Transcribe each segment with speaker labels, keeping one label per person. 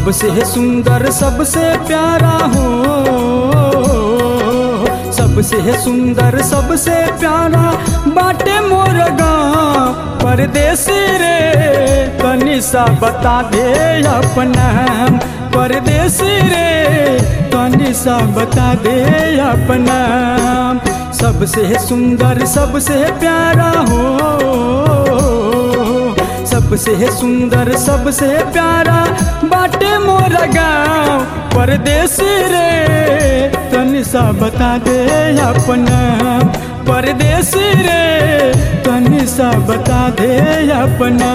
Speaker 1: सबसे सुंदर सबसे प्यारा हो सबसे सुंदर सबसे प्यारा बाटे मोर गाँव परदेसी रे तनी सा बता दे अपना परदेसी रे तनी सा बता दे अपना सबसे सुंदर सबसे प्यारा हो सबसे सुंदर सबसे प्यारा बाटे मोर गाँव परदेसी रे तनी सा बता दे अपना परदेसी रे तनी सा बता दे अपना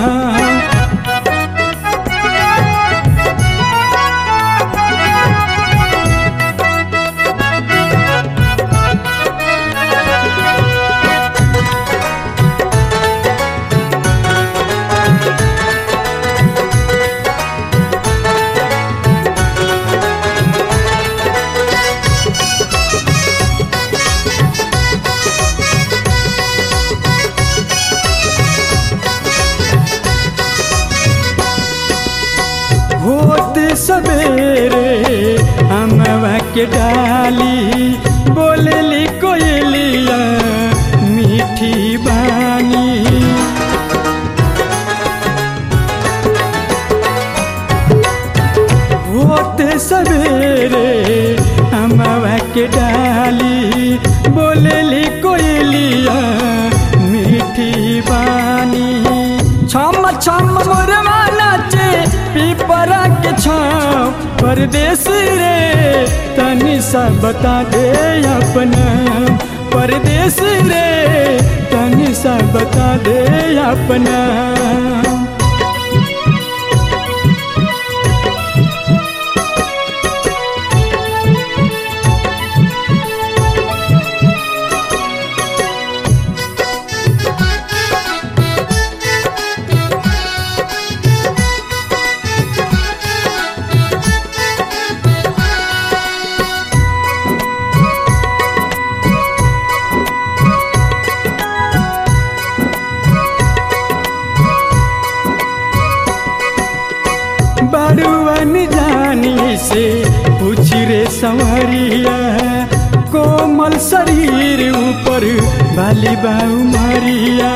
Speaker 1: होत सवेरे अमवा के डाली बोलली कोयलिया मीठी बानी होत सवेरे अमवा के डाली बोलली कोयलिया मीठी बानी छम छम मोरवा नाचे पीपरा के छाव परदेश रे तनी सा बता दे अपना परदेश रे तनी सा बता दे अपना बड़ुअन जानी से पूछ रे संवरिया कोमल शरीर ऊपर बाली बाऊ मरिया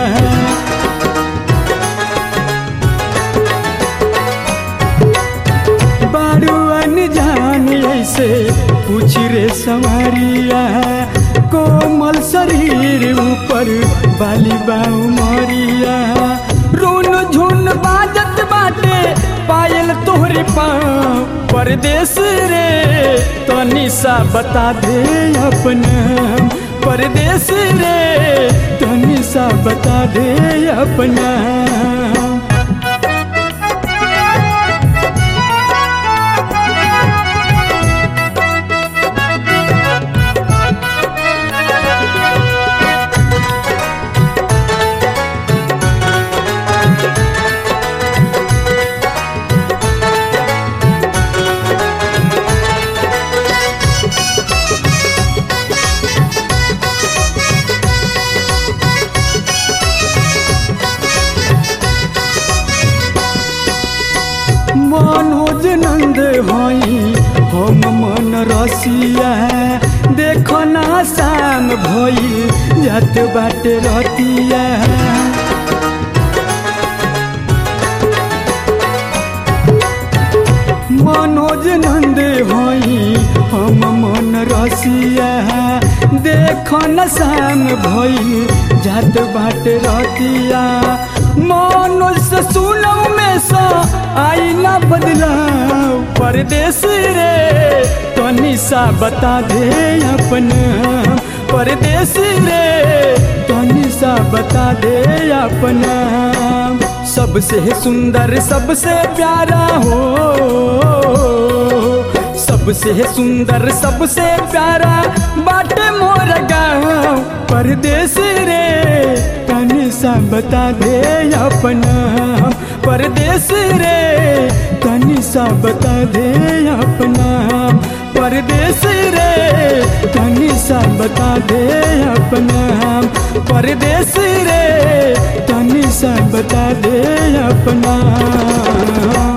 Speaker 1: बड़ुअन जानी से पूछ रे संवरिया कोमल शरीर ऊपर बाली बाऊ मरिया रोन झुन बाजत बाटे पायल तोहरे पाँव परदेश रे तनी सा बता दे अपना परदेश रे तनी सा बता दे अपना मनोज नंद हई हम मन रसिया देखो ना शाम भई जात बाटे रतिया मनोज नंद हई हम मन रसिया देखो न शाम भई जात बाटे रतिया मनोज से सुनौ में सा आई ना बदलाव परदेश रे तनी सा बता दे अपना परदेश रे तनी सा बता दे अपना सबसे सुंदर सबसे प्यारा हो सबसे सुंदर सबसे प्यारा बाटे मोर गाँव परदेश रे तनी सा बता दे अपना परदेश रे तनी सा बता दे अपना परदेश रे तनी सा बता दे अपना परदेश रे तनी सा बता दे अपना